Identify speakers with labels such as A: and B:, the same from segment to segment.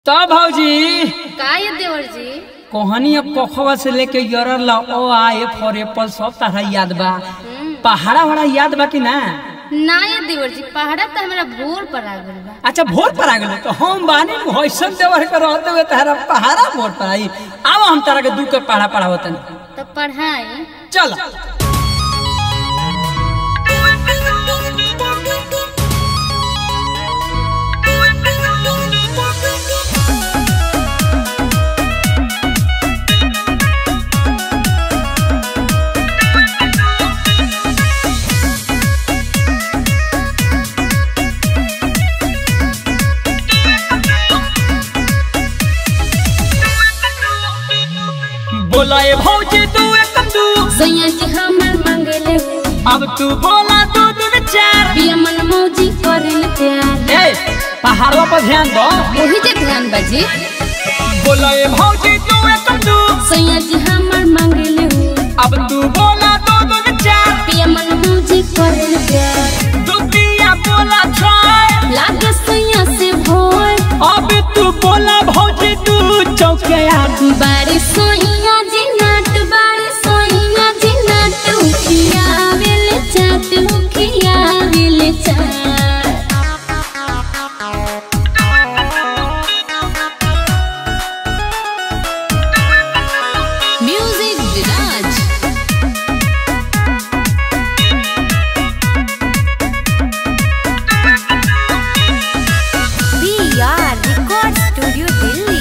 A: तो भौजी
B: का ये देवर जी
A: कोहनी अब पोखवा से लेके यरर ला ओ आ ए फॉर एप्पल सब तरह याद बा पहाड़ा वहाड़ा याद बा कि ना
B: ना ये देवर जी पहाड़ा तो हमारा भोर पर आ गइल बा
A: अच्छा भोर पर आ गेलो तो हम बानी नु होइसन देवर के रहते हुए तारा पहाड़ा भोर पर आई अब हम तारा के दू के पहाड़ा पढ़ावतन
B: तो पढ़ाई
A: चल बोला ए भौजी तू एक तू
B: सैया जी हमर मंगले
A: अब तू बोला दू दू चार
B: बिया मन मौजी करेल प्यार
A: ए पहाड़वा पर ध्यान दो
B: वही जे ध्यान बाजी
A: बोला ए भौजी तू एक तू
B: सैया जी हमर मंगले
A: अब तू बोला दू दू चार
B: बिया मन मौजी करेल प्यार
A: दुतिया बोला छाय
B: लागे सैया से भोर
A: अब तू बोला भौजी तू चौके आ
B: बारी सोइया जी नाट बारी सोइया जी नाट उखिया वेले चाट उखिया वेले चाट music Viraj B R record studio Delhi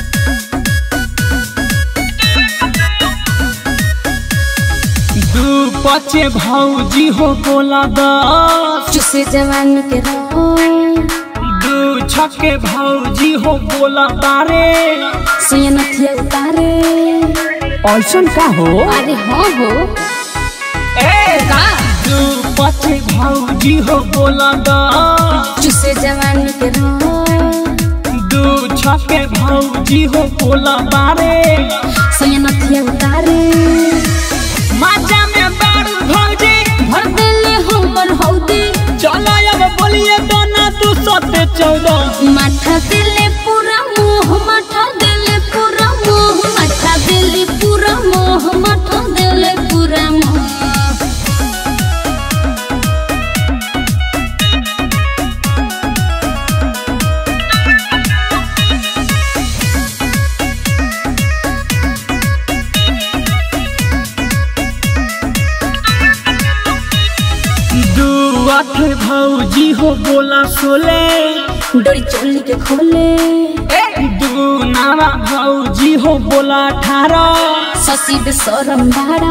A: दू पचे भौजी हो बोला दस
B: चुसे जवान के रहो
A: दू छके भौजी हो बोला तारे
B: सुया नथिया उतारे
A: ऐसन का हो
B: अरे हाँ हो
A: ए
B: का
A: दू पचे भौजी हो बोला दस
B: चुसे जवान के रहो
A: दू छके भौजी हो बोला तारे
B: सुया नथिया उतारे
A: माचा में बारू भौजी
B: भर देले हमर हौदी
A: चलो अब बोलिए तो ना तू सते चौदह
B: माथा देले पूरा मोह माथा देले पूरा मोह माथा देले पूरा मोह माथा देले पूरा मोह
A: दू आठ भौजी हो बोला सोले
B: डोरी चोली के खोले
A: दू नारा भौजी हो बोला अठारह
B: ससी बेसरम बाड़ा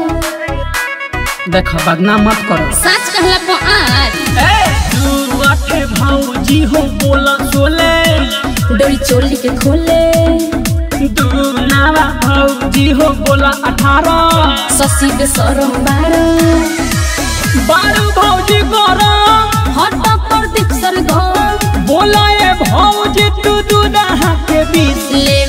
A: देख बदनाम मत करो
B: सच कहला पो आज
A: दू आठ भौजी हो बोला सोले
B: डोरी चोली के खोले
A: दू नारा भौजी हो बोला अठारह
B: ससी बेसरम बाड़ा
A: बारू भौजी करो
B: हट पर दीप सर घर
A: बोला ए भौजी तू दू दहा के बीच
B: ले